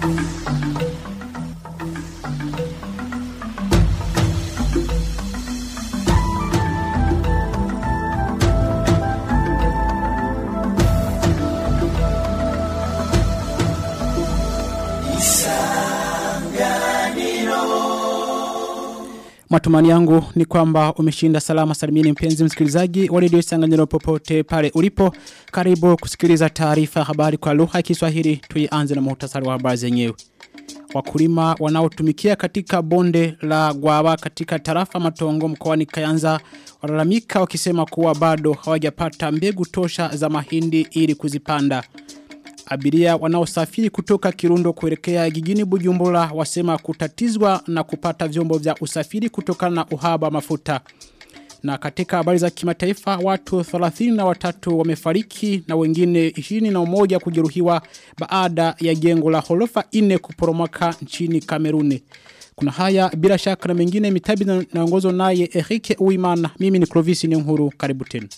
Matumani yangu ni kwamba umeshinda salama salimini mpenzi msikilizaji wa redio Isanganyiro popote pale ulipo. Karibu kusikiliza taarifa habari kwa lugha ya Kiswahili. Tuianze na muhtasari wa habari zenyewe. Wakulima wanaotumikia katika bonde la Gwawa katika tarafa Matongo mkoani Kayanza walalamika wakisema kuwa bado hawajapata mbegu tosha za mahindi ili kuzipanda. Abiria wanaosafiri kutoka Kirundo kuelekea gigini Bujumbura wasema kutatizwa na kupata vyombo vya usafiri kutokana na uhaba mafuta. Na katika habari za kimataifa watu 33 wamefariki na wengine 21 kujeruhiwa baada ya jengo la horofa 4 kuporomoka nchini Kameruni. Kuna haya bila shaka na mengine mitabi na naongozo naye Erike Uimana. Mimi ni Clovis Nyonguru. Karibu tena.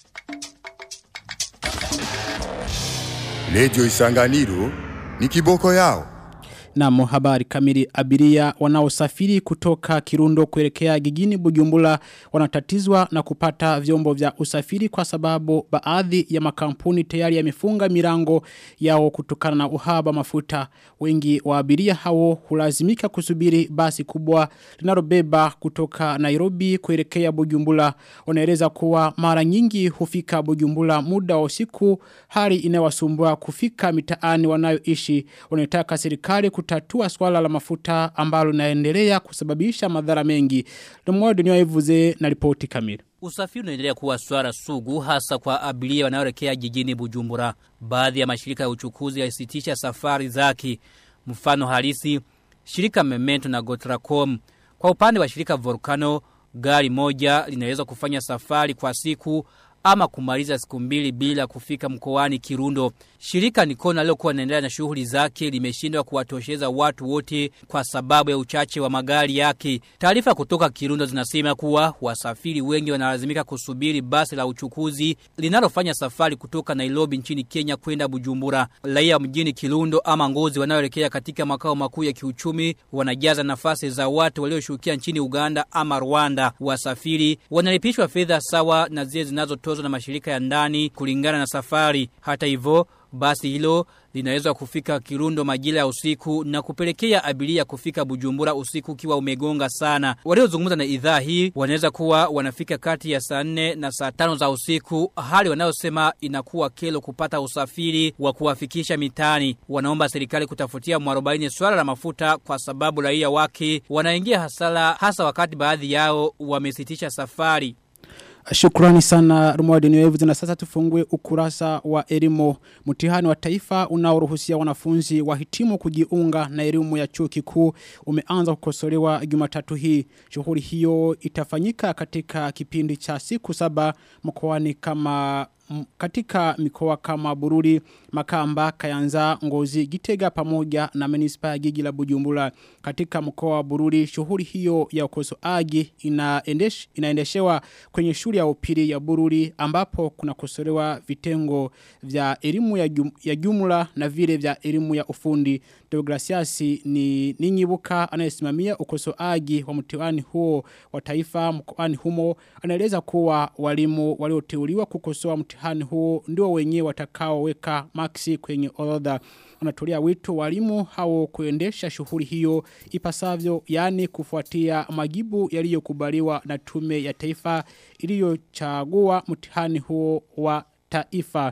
Lejo Isanganiro ni kiboko yao. Na habari kamili abiria wanaosafiri kutoka Kirundo kuelekea gigini Bujumbura wanatatizwa na kupata vyombo vya usafiri kwa sababu baadhi ya makampuni tayari yamefunga milango yao kutokana na uhaba mafuta. Wengi wa abiria hao hulazimika kusubiri basi kubwa linalobeba kutoka Nairobi kuelekea Bujumbura. Wanaeleza kuwa mara nyingi hufika Bujumbura muda wa usiku hali inawasumbua kufika mitaani wanayoishi. Wanataka serikali kutatua swala la mafuta ambalo naendelea kusababisha madhara mengi. Lumoyo dunia ivuze na ripoti kamili. Usafiri unaendelea kuwa swala sugu hasa kwa abiria wanaoelekea jijini Bujumbura. Baadhi ya mashirika ya uchukuzi yalisitisha safari zake. Mfano halisi, shirika Memento na Gotracom. Kwa upande wa shirika Volcano, gari moja linaweza kufanya safari kwa siku ama kumaliza siku mbili bila kufika mkoani Kirundo. Shirika Nikona lilokuwa linaendelea na shughuli zake limeshindwa kuwatosheza watu wote kwa sababu ya uchache wa magari yake. Taarifa kutoka Kirundo zinasema kuwa wasafiri wengi wanalazimika kusubiri basi la uchukuzi linalofanya safari kutoka Nairobi nchini Kenya kwenda Bujumbura. Raia mjini Kirundo ama Ngozi wanaoelekea katika makao makuu ya kiuchumi wanajaza nafasi za watu walioshukia nchini Uganda ama Rwanda. Wasafiri wanalipishwa fedha sawa na zile zinazotozwa na mashirika ya ndani kulingana na safari. Hata hivyo basi hilo linaweza kufika Kirundo majira ya usiku na kupelekea abiria kufika Bujumbura usiku ukiwa umegonga sana. Waliozungumza na idhaa hii wanaweza kuwa wanafika kati ya saa 4 na saa 5 za usiku, hali wanayosema inakuwa kelo kupata usafiri wa kuwafikisha mitani. Wanaomba serikali kutafutia mwarobaini swala la mafuta kwa sababu raia wake wanaingia hasara hasa wakati baadhi yao wamesitisha safari. Shukrani sana Rumwadi Niwevu na sasa tufungue ukurasa wa elimu mtihani wa taifa unaoruhusia wanafunzi wahitimu kujiunga na elimu ya chuo kikuu umeanza kukosolewa Jumatatu hii. Shughuli hiyo itafanyika katika kipindi cha siku saba mkoani kama katika mikoa kama Bururi, Makamba, Kayanza, Ngozi, Gitega pamoja na Manispa ya Gigi la Bujumbura. Katika mkoa wa Bururi, shughuli hiyo ya ukosoaji inaendesh, inaendeshewa kwenye shule ya upili ya Bururi ambapo kuna kosolewa vitengo vya elimu ya, jum, ya jumla na vile vya elimu ya ufundi. Deograciasi ni ninyibuka anayesimamia ukosoaji wa mtihani huo wa taifa mkoani humo anaeleza kuwa walimu walioteuliwa kukosoa mtihani huo ndio wenyewe watakaoweka maksi kwenye orodha anatolea wito walimu hao kuendesha shughuli hiyo ipasavyo yani kufuatia majibu yaliyokubaliwa na tume ya taifa iliyochagua mtihani huo wa taifa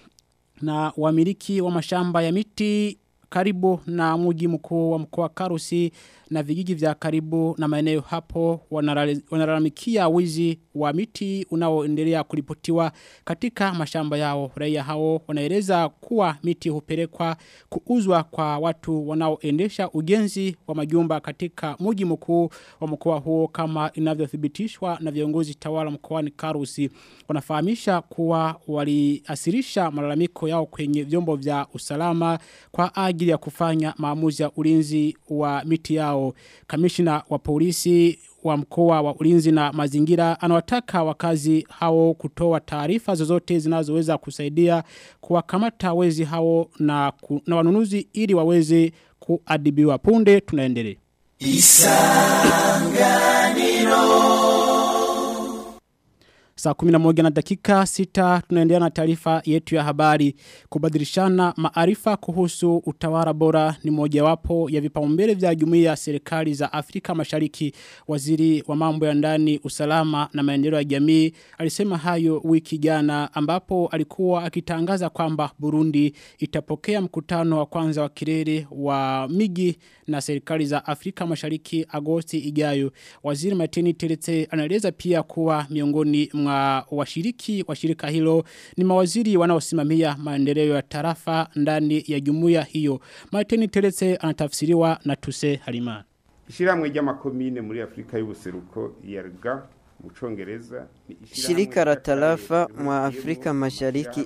na wamiliki wa mashamba ya miti karibu na mji mkuu wa mkoa Karusi na vijiji vya karibu na maeneo hapo wanalalamikia wizi wa miti unaoendelea kuripotiwa katika mashamba yao. Raia hao wanaeleza kuwa miti hupelekwa kuuzwa kwa watu wanaoendesha ujenzi wa majumba katika mji mkuu wa mkoa huo kama inavyothibitishwa na viongozi tawala mkoani Karusi. Wanafahamisha kuwa waliasirisha malalamiko yao kwenye vyombo vya usalama kwa ajili ya kufanya maamuzi ya ulinzi wa miti yao. Kamishina wa polisi wa mkoa wa ulinzi na mazingira anawataka wakazi hao kutoa taarifa zozote zinazoweza kusaidia kuwakamata wezi hao na, ku, na wanunuzi ili waweze kuadibiwa punde tunaendelea. Saa 11 na dakika 6 tunaendelea na taarifa yetu ya habari kubadilishana maarifa kuhusu utawala bora ni mojawapo ya vipaumbele vya jumuiya ya serikali za Afrika Mashariki waziri wa mambo ya ndani usalama na maendeleo ya jamii alisema hayo wiki jana ambapo alikuwa akitangaza kwamba Burundi itapokea mkutano wa kwanza wa kilele wa miji na serikali za Afrika Mashariki Agosti ijayo waziri Martini Teretse anaeleza pia kuwa miongoni mwa washiriki wa shirika hilo ni mawaziri wanaosimamia maendeleo ya tarafa ndani ya jumuiya hiyo. Martin Teretse anatafsiriwa na Tuse Halimana. Ishiramwe ry'amakomine muri Afrika y'ubuseruko yarga mu Congereza Shirika la tarafa mwa Afrika Mashariki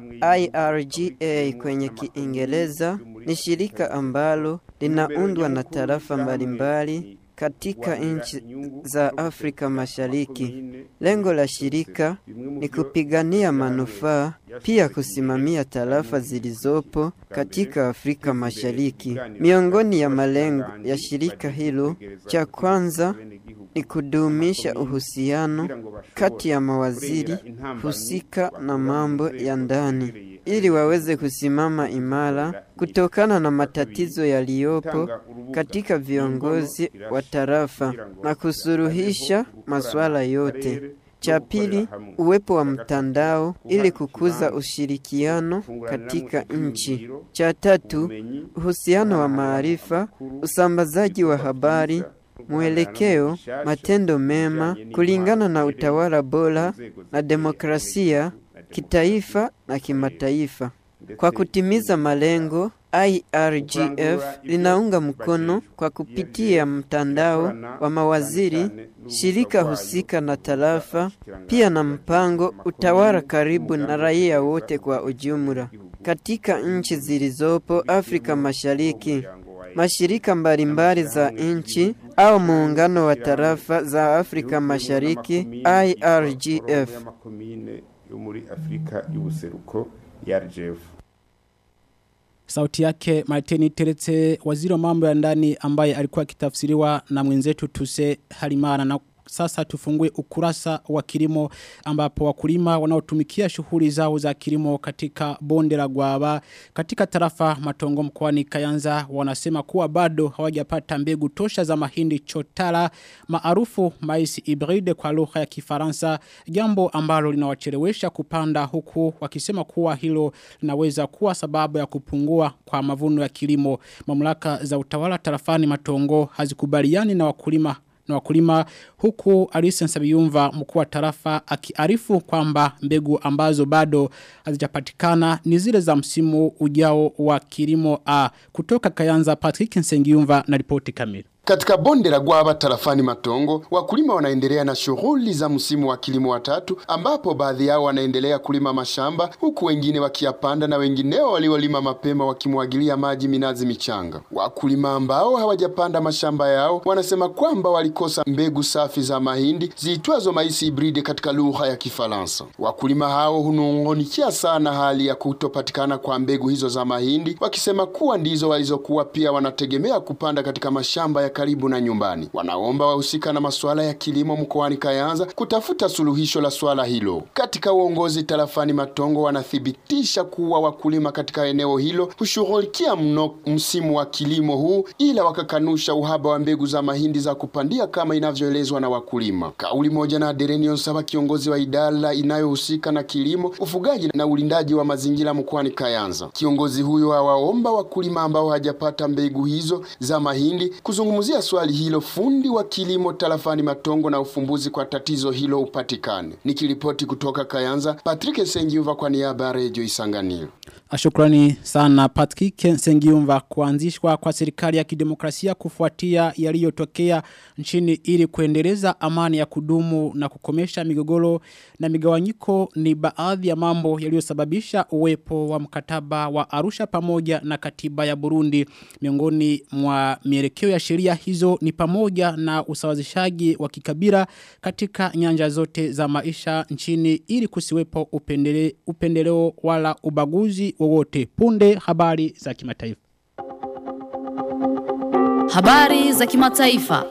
IRGA kwenye Kiingereza ni shirika ambalo linaundwa na tarafa mbalimbali katika nchi za Afrika Mashariki. Lengo la shirika ni kupigania manufaa, pia kusimamia tarafa zilizopo katika Afrika Mashariki. Miongoni ya malengo ya shirika hilo, cha kwanza ni kudumisha uhusiano kati ya mawaziri husika na mambo ya ndani ili waweze kusimama imara kutokana na matatizo yaliyopo katika viongozi wa tarafa na kusuruhisha masuala yote. Cha pili, uwepo wa mtandao ili kukuza ushirikiano katika nchi. Cha tatu, uhusiano wa maarifa, usambazaji wa habari, mwelekeo, matendo mema kulingana na utawala bora na demokrasia kitaifa na kimataifa. Kwa kutimiza malengo, IRGF linaunga mkono kwa kupitia mtandao wa mawaziri, shirika husika na tarafa, pia na mpango utawala karibu na raia wote kwa ujumla. Katika nchi zilizopo Afrika Mashariki, mashirika mbalimbali za nchi au muungano wa tarafa za Afrika Mashariki IRGF yo muri Afrika y'ubuseruko YRGF Sauti yake Martini Teretse waziri wa mambo ya ndani ambaye alikuwa akitafsiriwa na mwenzetu Tuse Halimana na sasa tufungue ukurasa wa kilimo ambapo wakulima wanaotumikia shughuli zao za kilimo katika bonde la Gwaba katika tarafa Matongo mkoani Kayanza wanasema kuwa bado hawajapata mbegu tosha za mahindi chotara maarufu mais hybride kwa lugha ya Kifaransa jambo ambalo linawachelewesha kupanda huku wakisema kuwa hilo linaweza kuwa sababu ya kupungua kwa mavuno ya kilimo mamlaka za utawala tarafani Matongo hazikubaliani na wakulima na wakulima huku Alisen Sabiyumva mkuu wa tarafa akiarifu kwamba mbegu ambazo bado hazijapatikana ni zile za msimu ujao wa kilimo A kutoka Kayanza Patrick Nsengiyumva na ripoti kamili Katika bonde la Gwaba tarafani Matongo, wakulima wanaendelea na shughuli za msimu wa kilimo wa tatu, ambapo baadhi yao wanaendelea kulima mashamba huku wengine wakiyapanda na wengineo waliolima mapema wakimwagilia maji minazi michanga. Wakulima ambao hawajapanda mashamba yao wanasema kwamba walikosa mbegu safi za mahindi ziitwazo maisi hibride katika lugha ya Kifaransa. Wakulima hao hunung'unikia sana hali ya kutopatikana kwa mbegu hizo za mahindi, wakisema kuwa ndizo walizokuwa pia wanategemea kupanda katika mashamba ya karibu na nyumbani. Wanaomba wahusika na masuala ya kilimo mkoani Kayanza kutafuta suluhisho la swala hilo. Katika uongozi tarafani Matongo wanathibitisha kuwa wakulima katika eneo hilo hushughulikia mno msimu wa kilimo huu, ila wakakanusha uhaba wa mbegu za mahindi za kupandia kama inavyoelezwa na wakulima. Kauli moja na Derenion Saba, kiongozi wa idara inayohusika na kilimo, ufugaji na ulindaji wa mazingira mkoani Kayanza. Kiongozi huyo awaomba wakulima ambao hajapata mbegu hizo za mahindi kuzungumza kuzungumzia swali hilo fundi wa kilimo tarafani Matongo na ufumbuzi kwa tatizo hilo upatikane. Nikiripoti kutoka Kayanza, Patrick Sengiuva kwa niaba ya Radio Isanganiro. Shukrani sana Patrick Sengiumva kuanzishwa kwa serikali ya kidemokrasia kufuatia yaliyotokea nchini ili kuendeleza amani ya kudumu na kukomesha migogoro na migawanyiko ni baadhi ya mambo yaliyosababisha uwepo wa mkataba wa Arusha pamoja na katiba ya Burundi miongoni mwa mielekeo ya sheria hizo ni pamoja na usawazishaji wa kikabila katika nyanja zote za maisha nchini ili kusiwepo upendele, upendeleo wala ubaguzi wowote punde habari za kimataifa Habari za kimataifa.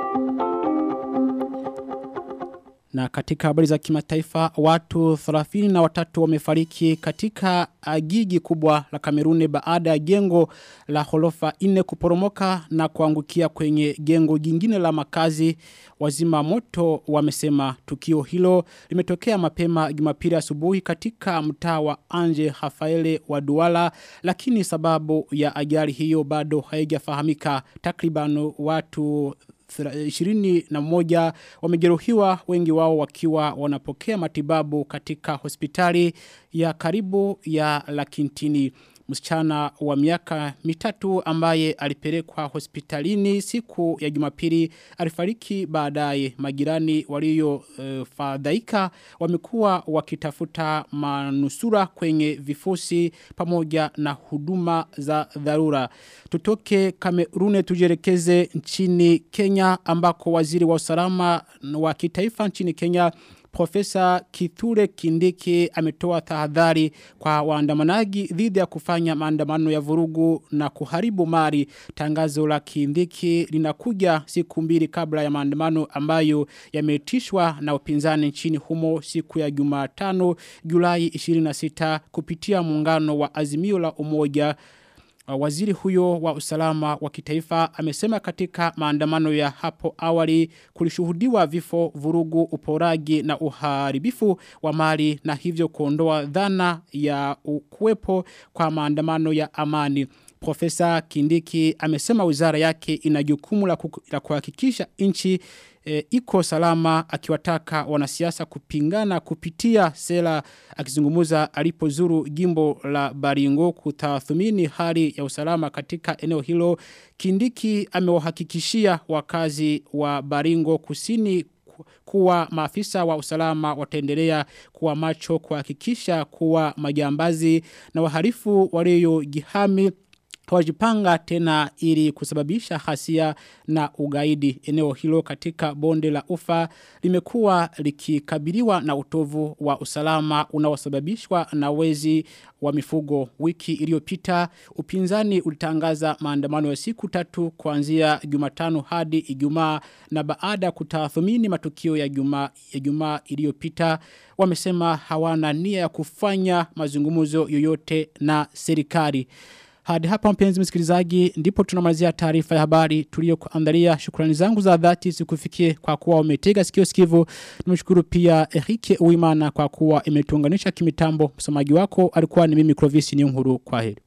Na katika habari za kimataifa watu 30 na watatu wamefariki katika agigi kubwa la Kamerune baada ya jengo la holofa ine kuporomoka na kuangukia kwenye jengo jingine la makazi wazima moto wamesema tukio hilo limetokea mapema Jumapili asubuhi katika mtaa wa Anje Hafaele wa Duala lakini sababu ya ajali hiyo bado haijafahamika takriban watu ishirini na moja wamejeruhiwa wengi wao wakiwa wanapokea matibabu katika hospitali ya karibu ya Lakintini. Msichana wa miaka mitatu ambaye alipelekwa hospitalini siku ya jumapili alifariki baadaye majirani walio uh, fadhaika wamekuwa wakitafuta manusura kwenye vifusi pamoja na huduma za dharura. Tutoke Kamerune tujerekeze nchini Kenya ambako waziri wa usalama wa kitaifa nchini Kenya Profesa Kithure Kindiki ametoa tahadhari kwa waandamanaji dhidi ya kufanya maandamano ya vurugu na kuharibu mali. Tangazo la Kindiki linakuja siku mbili kabla ya maandamano ambayo yametishwa na upinzani nchini humo siku ya Jumatano Julai 26 kupitia muungano wa Azimio la Umoja Waziri huyo wa usalama wa kitaifa amesema katika maandamano ya hapo awali kulishuhudiwa vifo vurugu uporaji na uharibifu wa mali na hivyo kuondoa dhana ya kuwepo kwa maandamano ya amani. Profesa Kindiki amesema wizara yake ina jukumu la kuhakikisha nchi e, iko salama akiwataka wanasiasa kupingana kupitia sera akizungumuza alipozuru jimbo la Baringo kutathmini hali ya usalama katika eneo hilo Kindiki amewahakikishia wakazi wa Baringo kusini kuwa maafisa wa usalama wataendelea kuwa macho kuhakikisha kuwa majambazi na wahalifu waliojihami hawajipanga tena ili kusababisha hasia na ugaidi. Eneo hilo katika bonde la ufa limekuwa likikabiliwa na utovu wa usalama unaosababishwa na wezi wa mifugo. Wiki iliyopita upinzani ulitangaza maandamano ya siku tatu kuanzia Jumatano hadi Ijumaa na baada ya kutathmini matukio ya Jumaa ya Jumaa iliyopita wamesema hawana nia ya kufanya mazungumzo yoyote na serikali. Hadi hapa mpenzi msikilizaji ndipo tunamalizia taarifa ya habari tuliyokuandalia. Shukrani zangu za dhati zikufikie kwa kuwa umetega sikio sikivu. Nimshukuru pia Erike Uimana kwa kuwa imetuunganisha kimitambo. Msomaji wako alikuwa ni mimi Clovis Nyunguru. Kwaheri.